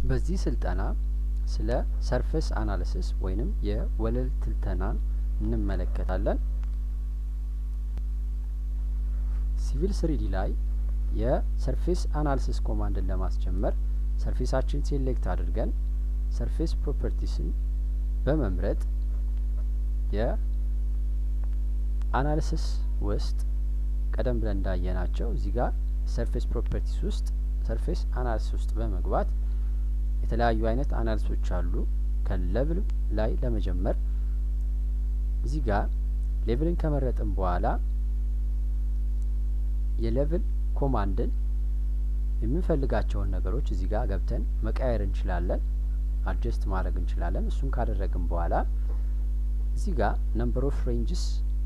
በዚህ ስልጠና ስለ ሰርፌስ አናሊሲስ ወይንም የወለል ትንተናን እንመለከታለን። ሲቪል ስሪዲ ላይ የሰርፌስ አናሊሲስ ኮማንድን ለማስጀመር ሰርፌሳችን ሴሌክት አድርገን ሰርፌስ ፕሮፐርቲስን በመምረጥ የአናሊሲስ ውስጥ ቀደም ብለን እንዳየናቸው እዚህ ጋር ሰርፌስ ፕሮፐርቲስ ውስጥ ሰርፌስ አናሊሲስ ውስጥ በመግባት የተለያዩ አይነት አናሊሲሶች አሉ። ከሌቭል ላይ ለመጀመር እዚህ ጋር ሌቭልን ከመረጥን በኋላ የሌቭል ኮማንድን የምንፈልጋቸውን ነገሮች እዚህ ጋር ገብተን መቀየር እንችላለን፣ አድጀስት ማድረግ እንችላለን። እሱን ካደረግን በኋላ እዚህ ጋር ነምበር ኦፍ ሬንጅስ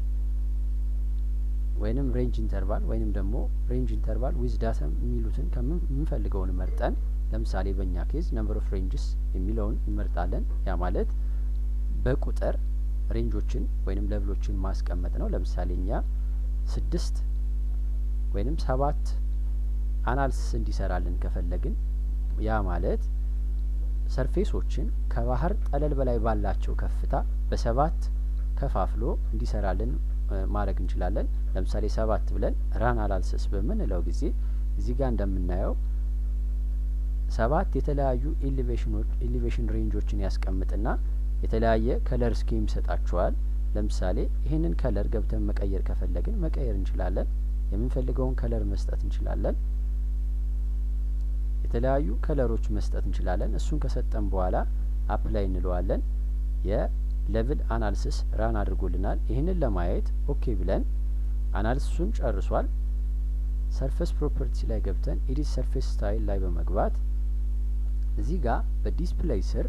ወይንም ሬንጅ ኢንተርቫል ወይንም ደግሞ ሬንጅ ኢንተርቫል ዊዝ ዳታ የሚሉትን ከምንፈልገውን መርጠን ለምሳሌ በእኛ ኬዝ ነምበር ኦፍ ሬንጅስ የሚለውን እንመርጣለን። ያ ማለት በቁጥር ሬንጆችን ወይንም ለብሎችን ማስቀመጥ ነው። ለምሳሌ እኛ ስድስት ወይንም ሰባት አናልሲስ እንዲሰራልን ከፈለግን ያ ማለት ሰርፌሶችን ከባህር ጠለል በላይ ባላቸው ከፍታ በሰባት ከፋፍሎ እንዲሰራልን ማድረግ እንችላለን። ለምሳሌ ሰባት ብለን ራን አናሊሲስ በምንለው ጊዜ እዚህ ጋር እንደምናየው ሰባት የተለያዩ ኤሌቬሽኖች ኤሌቬሽን ሬንጆችን ያስቀምጥና የተለያየ ከለር ስኪም ይሰጣቸዋል። ለምሳሌ ይህንን ከለር ገብተን መቀየር ከፈለግን መቀየር እንችላለን። የምንፈልገውን ከለር መስጠት እንችላለን። የተለያዩ ከለሮች መስጠት እንችላለን። እሱን ከሰጠን በኋላ አፕላይ እንለዋለን። የሌቭል አናሊሲስ ራን አድርጎልናል። ይህንን ለማየት ኦኬ ብለን አናሊሲሱን ጨርሷል። ሰርፌስ ፕሮፐርቲ ላይ ገብተን ኤዲት ሰርፌስ ስታይል ላይ በመግባት እዚህ ጋር በዲስፕሌይ ስር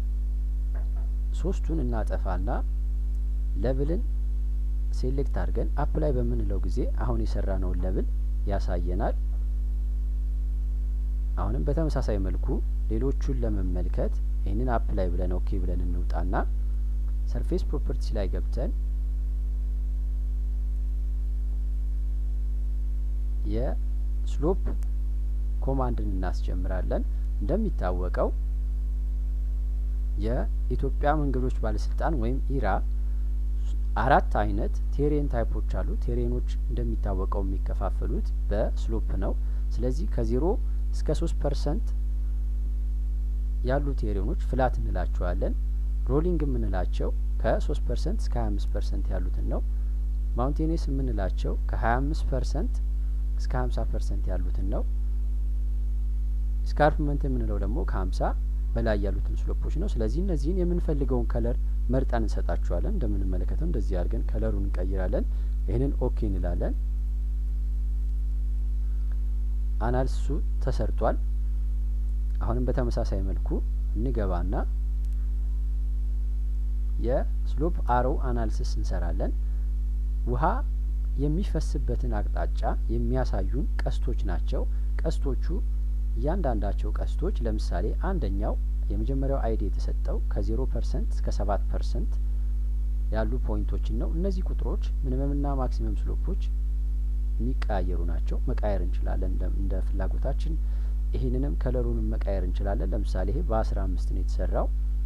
ሶስቱን እናጠፋና ሌቭልን ሴሌክት አድርገን አፕላይ በምንለው ጊዜ አሁን የሰራነውን ሌቭል ያሳየናል። አሁንም በተመሳሳይ መልኩ ሌሎቹን ለመመልከት ይህንን አፕላይ ብለን ኦኬ ብለን እንውጣና ሰርፌስ ፕሮፐርቲ ላይ ገብተን የስሎፕ ኮማንድን እናስጀምራለን። እንደሚታወቀው የኢትዮጵያ መንገዶች ባለስልጣን ወይም ኢራ አራት አይነት ቴሬን ታይፖች አሉ። ቴሬኖች እንደሚታወቀው የሚከፋፈሉት በስሎፕ ነው። ስለዚህ ከዜሮ እስከ ሶስት ፐርሰንት ያሉ ቴሬኖች ፍላት እንላቸዋለን። ሮሊንግ የምንላቸው ከሶስት ፐርሰንት እስከ ሀያ አምስት ፐርሰንት ያሉትን ነው። ማውንቴኔስ የምንላቸው ከሀያ አምስት ፐርሰንት እስከ ሀምሳ ፐርሰንት ያሉትን ነው። ስካርፕመንት የምንለው ደግሞ ከሀምሳ በላይ ያሉትን ስሎፖች ነው። ስለዚህ እነዚህን የምንፈልገውን ከለር መርጠን እንሰጣቸዋለን። እንደምንመለከተው እንደዚህ አድርገን ከለሩን እንቀይራለን። ይህንን ኦኬ እንላለን። አናሊሲሱ ተሰርቷል። አሁንም በተመሳሳይ መልኩ እንገባና የስሎፕ አሮ አናሊሲስ እንሰራለን። ውሃ የሚፈስበትን አቅጣጫ የሚያሳዩን ቀስቶች ናቸው። ቀስቶቹ እያንዳንዳቸው ቀስቶች ለምሳሌ አንደኛው የመጀመሪያው አይዲ የተሰጠው ከዜሮ ፐርሰንት እስከ ሰባት ፐርሰንት ያሉ ፖይንቶችን ነው። እነዚህ ቁጥሮች ሚኒመምና ማክሲመም ስሎፖች የሚቀያየሩ ናቸው። መቃየር እንችላለን እንደ ፍላጎታችን። ይህንንም ከለሩንም መቃየር እንችላለን። ለምሳሌ ይሄ በአስራ አምስት ነው የተሰራው።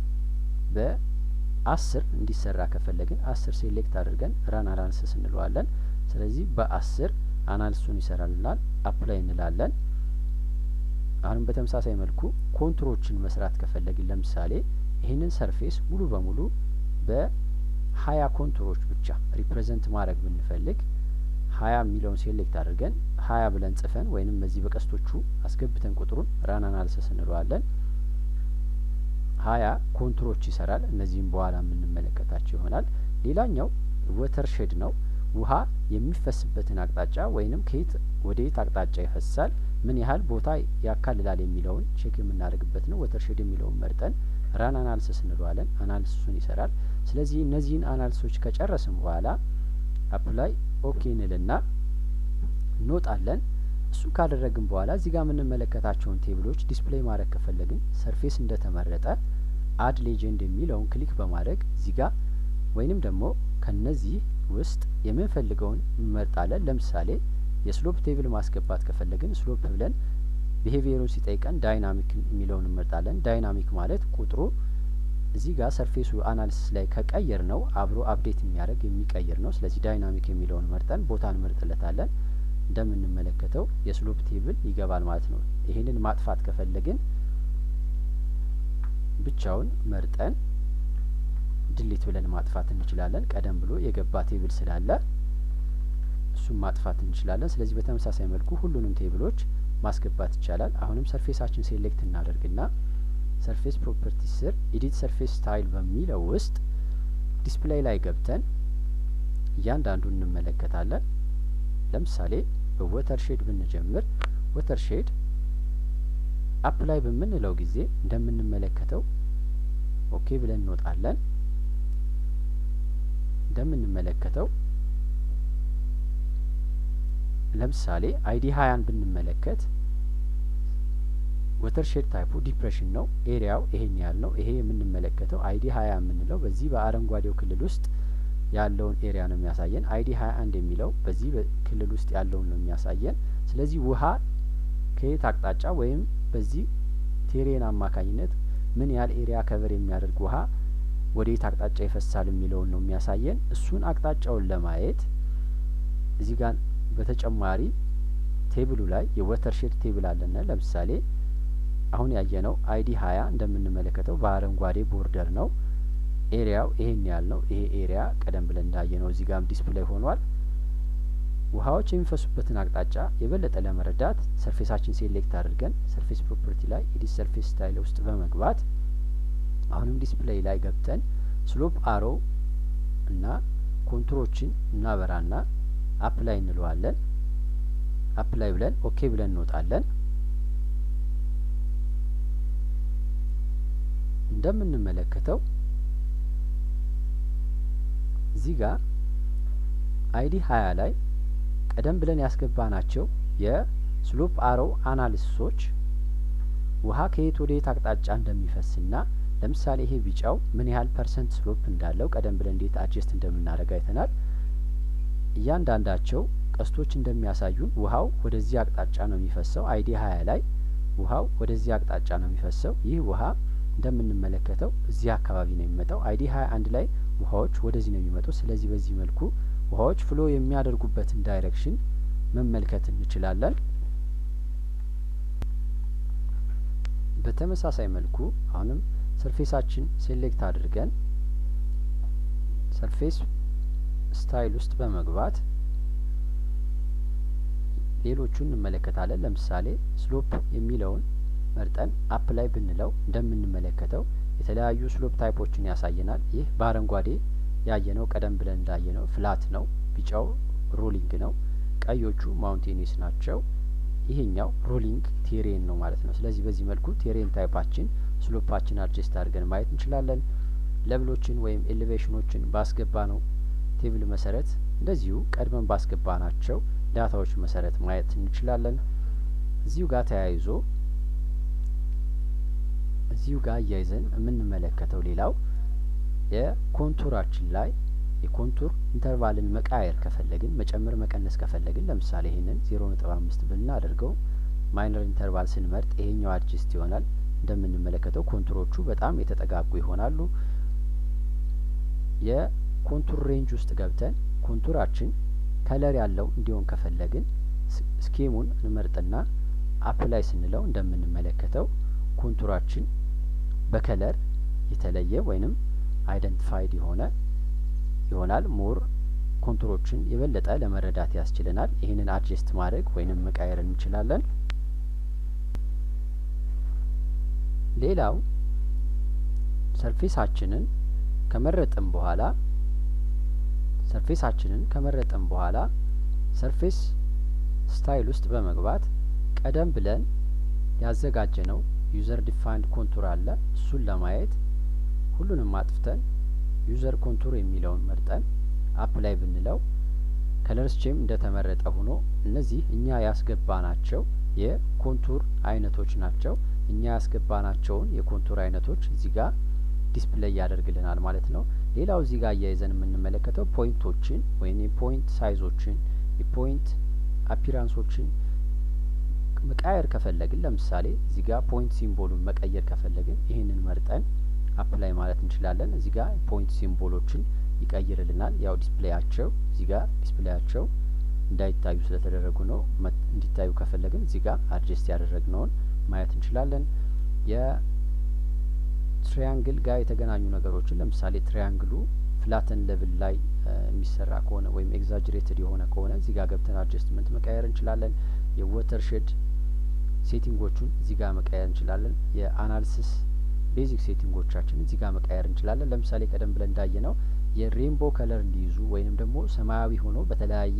በአስር እንዲሰራ ከፈለግን አስር ሴሌክት አድርገን ራን አናሊሲስ እንለዋለን። ስለዚህ በአስር አናሊሲሱን ይሰራልናል። አፕላይ እንላለን። አሁንም በተመሳሳይ መልኩ ኮንቱሮችን መስራት ከፈለግን ለምሳሌ ይህንን ሰርፌስ ሙሉ በሙሉ በሀያ ኮንቱሮች ብቻ ሪፕሬዘንት ማድረግ ብንፈልግ ሀያ የሚለውን ሴሌክት አድርገን ሀያ ብለን ጽፈን ወይንም በዚህ በቀስቶቹ አስገብተን ቁጥሩን ራን አናሊሲስ እንለዋለን። ሀያ ኮንቱሮች ይሰራል። እነዚህም በኋላ የምንመለከታቸው ይሆናል። ሌላኛው ወተር ሼድ ነው። ውሃ የሚፈስበትን አቅጣጫ ወይንም ከየት ወደ የት አቅጣጫ ይፈሳል ምን ያህል ቦታ ያካልላል የሚለውን ቼክ የምናደርግበት ነው። ወተር ሼድ የሚለውን መርጠን ራን አናሊሲስ እንለዋለን። አናሊሲሱን ይሰራል። ስለዚህ እነዚህን አናሊሲሶች ከጨረስን በኋላ አፕላይ ኦኬ እንልና እንወጣለን። እሱ ካደረግን በኋላ እዚህ ጋር የምንመለከታቸውን ቴብሎች ዲስፕሌይ ማድረግ ከፈለግን ሰርፌስ እንደተመረጠ አድ ሌጀንድ የሚለውን ክሊክ በማድረግ እዚህ ጋር ወይንም ደግሞ ከነዚህ ውስጥ የምንፈልገውን እንመርጣለን። ለምሳሌ የስሎፕ ቴብል ማስገባት ከፈለግን ስሎፕ ብለን ቢሄቪየሩን ሲጠይቀን ዳይናሚክ የሚለውን እንመርጣለን። ዳይናሚክ ማለት ቁጥሩ እዚህ ጋር ሰርፌሱ አናሊሲስ ላይ ከቀየር ነው አብሮ አፕዴት የሚያደርግ የሚቀይር ነው። ስለዚህ ዳይናሚክ የሚለውን መርጠን ቦታ እንመርጥለታለን። እንደምንመለከተው የስሎፕ ቴብል ይገባል ማለት ነው። ይሄንን ማጥፋት ከፈለግን ብቻውን መርጠን ድሊት ብለን ማጥፋት እንችላለን። ቀደም ብሎ የገባ ቴብል ስላለ እሱም ማጥፋት እንችላለን። ስለዚህ በተመሳሳይ መልኩ ሁሉንም ቴብሎች ማስገባት ይቻላል። አሁንም ሰርፌሳችን ሴሌክት እናደርግና ሰርፌስ ፕሮፐርቲስ ስር ኤዲት ሰርፌስ ስታይል በሚለው ውስጥ ዲስፕሌይ ላይ ገብተን እያንዳንዱን እንመለከታለን። ለምሳሌ በወተር ሼድ ብንጀምር ወተር ሼድ አፕላይ በምንለው ጊዜ እንደምንመለከተው ኦኬ ብለን እንወጣለን። እንደምንመለከተው ለምሳሌ አይዲ ሀያን ብንመለከት ወተር ሼድ ታይፑ ዲፕሬሽን ነው። ኤሪያው ይሄን ያህል ነው። ይሄ የምንመለከተው አይዲ ሀያ የምንለው በዚህ በአረንጓዴው ክልል ውስጥ ያለውን ኤሪያ ነው የሚያሳየን። አይዲ ሀያ አንድ የሚለው በዚህ ክልል ውስጥ ያለውን ነው የሚያሳየን። ስለዚህ ውሀ ከየት አቅጣጫ ወይም በዚህ ቴሬን አማካኝነት ምን ያህል ኤሪያ ከቨር የሚያደርግ ውሀ ወደ የት አቅጣጫ ይፈሳል የሚለውን ነው የሚያሳየን። እሱን አቅጣጫውን ለማየት እዚህ ጋር በተጨማሪ ቴብሉ ላይ የወተር ሼድ ቴብል አለና ለምሳሌ አሁን ያየነው አይዲ ሀያ እንደምንመለከተው በአረንጓዴ ቦርደር ነው። ኤሪያው ይሄን ያህል ነው። ይሄ ኤሪያ ቀደም ብለን እንዳየነው እዚህ ጋርም ዲስፕሌይ ሆኗል። ውሀዎች የሚፈሱበትን አቅጣጫ የበለጠ ለመረዳት ሰርፌሳችን ሴሌክት አድርገን ሰርፌስ ፕሮፐርቲ ላይ ኤዲት ሰርፌስ ስታይል ውስጥ በመግባት አሁንም ዲስፕሌይ ላይ ገብተን ስሎፕ አሮ እና ኮንቱሮችን እናበራና አፕላይ እንለዋለን። አፕላይ ብለን ኦኬ ብለን እንወጣለን። እንደምንመለከተው እዚህ ጋር አይዲ ሀያ ላይ ቀደም ብለን ያስገባናቸው የስሎፕ አሮ አናሊሲሶች ውሀ ከየት ወደ የት አቅጣጫ እንደሚፈስና ለምሳሌ ይሄ ቢጫው ምን ያህል ፐርሰንት ስሎፕ እንዳለው ቀደም ብለን እንዴት አድጀስት እንደምናደርግ አይተናል። እያንዳንዳቸው ቀስቶች እንደሚያሳዩን ውሀው ወደዚህ አቅጣጫ ነው የሚፈሰው። አይዲ ሀያ ላይ ውሀው ወደዚህ አቅጣጫ ነው የሚፈሰው። ይህ ውሀ እንደምንመለከተው እዚህ አካባቢ ነው የሚመጣው። አይዲ ሀያ አንድ ላይ ውሀዎች ወደዚህ ነው የሚመጡት። ስለዚህ በዚህ መልኩ ውሀዎች ፍሎ የሚያደርጉበትን ዳይሬክሽን መመልከት እንችላለን። በተመሳሳይ መልኩ አሁንም ሰርፌሳችን ሴሌክት አድርገን ሰርፌስ ስታይል ውስጥ በመግባት ሌሎቹን እንመለከታለን። ለምሳሌ ስሎፕ የሚለውን መርጠን አፕ ላይ ብንለው እንደምንመለከተው የተለያዩ ስሎፕ ታይፖችን ያሳየናል። ይህ በአረንጓዴ ያየነው ቀደም ብለን እንዳየነው ፍላት ነው። ቢጫው ሮሊንግ ነው። ቀዮቹ ማውንቴኒስ ናቸው። ይሄኛው ሮሊንግ ቴሬን ነው ማለት ነው። ስለዚህ በዚህ መልኩ ቴሬን ታይፓችን ስሎፓችን አድጀስት አድርገን ማየት እንችላለን። ለብሎችን ወይም ኤሌቬሽኖችን ባስገባ ነው ቴብል መሰረት እንደዚሁ ቀድመን ባስገባ ናቸው ዳታዎች መሰረት ማየት እንችላለን። እዚሁ ጋር ተያይዞ እዚሁ ጋር እያይዘን የምንመለከተው ሌላው የኮንቱራችን ላይ የኮንቱር ኢንተርቫልን መቃየር ከፈለግን መጨመር መቀነስ ከፈለግን ለምሳሌ ይሄንን ዜሮ ነጥብ አምስት ብናደርገው ማይነር ኢንተርቫል ስንመርጥ ይሄኛው አድጅስት ይሆናል። እንደምንመለከተው ኮንቱሮቹ በጣም የተጠጋጉ ይሆናሉ። የኮንቱር ሬንጅ ውስጥ ገብተን ኮንቱራችን ከለር ያለው እንዲሆን ከፈለግን ስኬሙን እንመርጥና አፕ ላይ ስንለው እንደምንመለከተው ኮንቱራችን በከለር የተለየ ወይንም አይደንቲፋይድ የሆነ ይሆናል። ሞር ኮንቱሮችን የበለጠ ለመረዳት ያስችለናል። ይህንን አድጀስት ማድረግ ወይንም መቃየር እንችላለን። ሌላው ሰርፌሳችንን ከመረጥን በኋላ ሰርፌሳችንን ከመረጥን በኋላ ሰርፌስ ስታይል ውስጥ በመግባት ቀደም ብለን ያዘጋጀነው ዩዘር ዲፋይንድ ኮንቱር አለ። እሱን ለማየት ሁሉንም አጥፍተን ዩዘር ኮንቱር የሚለውን መርጠን አፕ ላይ ብንለው ከለር ስቼም እንደተመረጠ ሆኖ እነዚህ እኛ ያስገባናቸው የኮንቱር አይነቶች ናቸው። እኛ ያስገባናቸውን የኮንቱር አይነቶች እዚህ ጋር ዲስፕሌይ ያደርግልናል ማለት ነው። ሌላው እዚህ ጋር እያይዘን የምንመለከተው ፖይንቶችን ወይም የፖይንት ሳይዞችን የፖይንት አፒራንሶችን መቃየር ከፈለግን ለምሳሌ እዚህ ጋር ፖይንት ሲምቦሉን መቀየር ከፈለግን ይህንን መርጠን አፕላይ ማለት እንችላለን። እዚህ ጋር ፖይንት ሲምቦሎችን ይቀይርልናል። ያው ዲስፕሌያቸው እዚህ ጋር ዲስፕሌያቸው እንዳይታዩ ስለተደረጉ ነው። እንዲታዩ ከፈለግን እዚህ ጋር አድጀስት ያደረግነውን ማየት እንችላለን። የትሪያንግል ጋር የተገናኙ ነገሮችን ለምሳሌ ትሪያንግሉ ፍላተን ሌቭል ላይ የሚሰራ ከሆነ ወይም ኤግዛጅሬትድ የሆነ ከሆነ እዚህ ጋር ገብተን አድጀስትመንት መቀየር እንችላለን። የወተር ሼድ ሴቲንጎቹን እዚህ ጋር መቀየር እንችላለን። የአናሊሲስ ቤዚክ ሴቲንጎቻችን እዚህ ጋር መቀየር እንችላለን። ለምሳሌ ቀደም ብለን እንዳየ ነው የሬንቦ ከለር እንዲይዙ ወይንም ደግሞ ሰማያዊ ሆኖ በተለያየ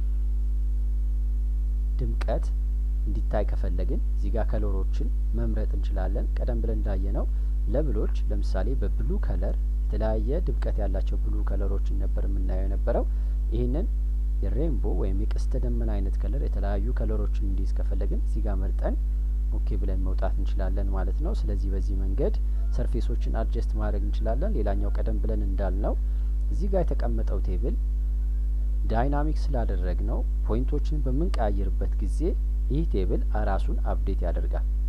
ድምቀት እንዲታይ ከፈለግን እዚህ ጋር ከለሮችን መምረጥ እንችላለን። ቀደም ብለን እንዳየ ነው ለብሎች ለምሳሌ በብሉ ከለር የተለያየ ድምቀት ያላቸው ብሉ ከለሮችን ነበር የምናየው የነበረው። ይህንን የሬንቦ ወይም የቀስተ ደመና አይነት ከለር የተለያዩ ከለሮችን እንዲይዝ ከፈለግን እዚህ ጋር መርጠን ኦኬ ብለን መውጣት እንችላለን ማለት ነው። ስለዚህ በዚህ መንገድ ሰርፌሶችን አድጀስት ማድረግ እንችላለን። ሌላኛው ቀደም ብለን እንዳልነው እዚህ ጋር የተቀመጠው ቴብል ዳይናሚክ ስላደረግ ነው ፖይንቶችን በምንቀያየርበት ጊዜ ይህ ቴብል ራሱን አፕዴት ያደርጋል።